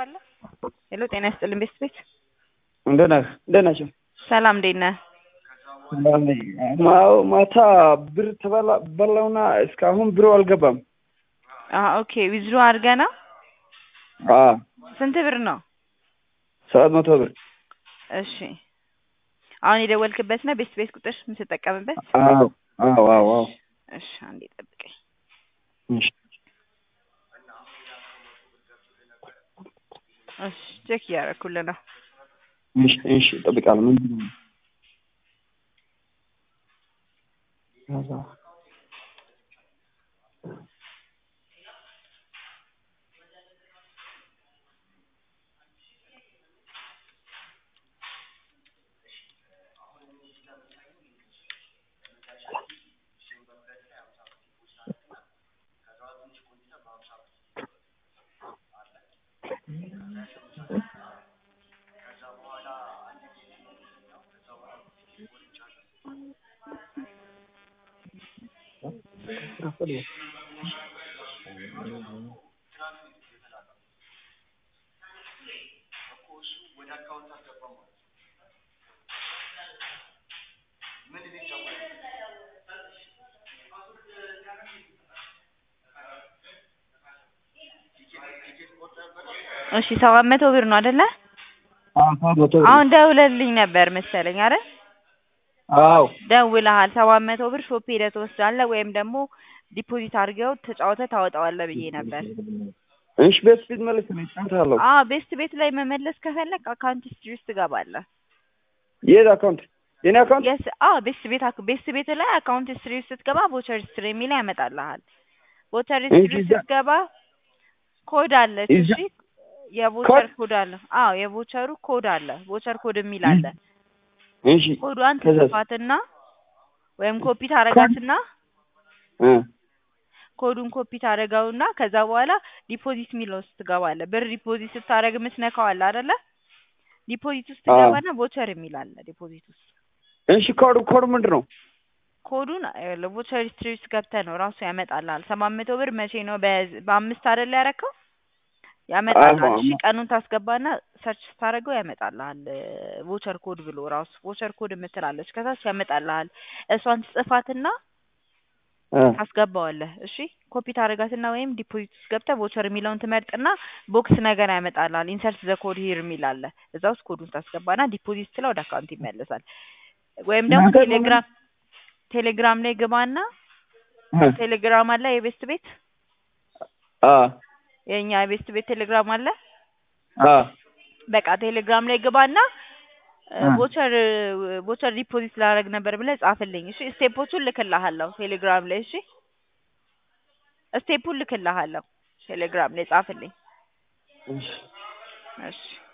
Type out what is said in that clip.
ትችላለህ? ሄሎ ጤና ይስጥልኝ ቤስት ቤት እንዴት ነህ? እንዴት ናቸው? ሰላም እንዴት ነህ? ሰላም ነኝ። ማ- ማታ ብር ተበላ በላውና እስካሁን ብሩ አልገባም። አሀ ኦኬ ዊዝድሮ አድርገህ ነው? አዎ ስንት ብር ነው? ሰባት መቶ ብር። እሺ አሁን የደወልክበት ነው ቤስት ቤት ቁጥር የምትጠቀምበት? አዎ አዎ አዎ አዎ። እሺ አንዴ ጠብቀኝ። እሺ እሺ ቼክ እያደረኩልህ ነው። እሺ እሺ እጠብቃለሁ። ምንድን ነው? እሺ ሰባት መቶ ብር ነው አይደለ? አዎ ሰባት መቶ ብር። አሁን ደውለልኝ ነበር መሰለኝ አይደል? አዎ ደውለሃል ሰባት መቶ ብር ሾፕ ሄደህ ትወስዳለህ ወይም ደግሞ ዲፖዚት አድርገው ተጫውተህ ታወጣዋለህ ብዬ ነበር። እሺ ቤት ፊት መልስ ነው እጫወታለሁ። አዎ ቤስት ቤት ላይ መመለስ ከፈለግ አካውንት ሂስትሪ ውስጥ ትገባለህ። የት አካውንት? የኔ አካውንት? የስ አዎ ቤስት ቤት አክ- ቤስት ቤት ላይ አካውንት ሂስትሪ ውስጥ ስትገባ ቮቸር ሂስትሪ የሚል ያመጣልሃል። ቮቸር ሂስትሪ እንጂ እዛ- ስትገባ ኮድ አለች። እዛ- እሺ የቮቸር ኮድ? ኮድ አለ። አዎ የቮቸሩ ኮድ አለ። ቮቸር ኮድ የሚል አለ። እሺ ኮዷን ከዛስ? ትጽፋትና ወይም ኮፒ ታረጋትና እ ኮዱን ኮፒ ታደርገውና ከዛ በኋላ ዲፖዚት የሚለው ውስጥ ትገባለህ። ብር ዲፖዚት ስታደርግ የምትነካው አለ አይደለ? ዲፖዚት ውስጥ አዎ። ትገባና ቮቸር የሚል አለ ዲፖዚት ውስጥ። እሺ ኮዱ ኮዱ ምንድን ነው? ኮዱን ቮቸር ሂስትሪ ውስጥ ገብተህ ነው ራሱ ያመጣልሃል። ሰባት መቶ ብር መቼ ነው በ- በአምስት አይደለ ያረከው? ያመጣልሃል። አዎ፣ እሺ አዎ። ቀኑን ታስገባና ሰርች ስታደርገው ያመጣልሃል። ቮቸር ኮድ ብሎ ራሱ ቮቸር ኮድ የምትላለች ከታች ያመጣልሃል። እሷን ትጽፋትና እ ታስገባዋለህ። እሺ ኮፒ ታደርጋትና ወይም ዲፖዚት ውስጥ ገብተህ ቮቸር የሚለውን ትመርጥና ቦክስ ነገር ያመጣልሃል። ኢንሰርት ዘ ኮድ ሂር የሚል አለ። እዛ ውስጥ ኮዱን ታስገባና ዲፖዚት ስለው ወደ አካውንት ይመለሳል። ወይም ደግሞ እናንተ ቴሌግራም ቴሌግራም ላይ ግባና እ ቴሌግራም አለ የቤስት ቤት አ የኛ የቤስት ቤት ቴሌግራም አለ። አ በቃ ቴሌግራም ላይ ግባና እ ቮቸር ቮቸር ዲፖዚት ላደርግ ነበር ብለህ ጻፍልኝ። እሺ ስቴፖቹን ልክልሃለሁ ቴሌግራም ላይ። እሺ ስቴፑን ልክልሃለሁ ቴሌግራም ላይ ጻፍልኝ። እሺ እሺ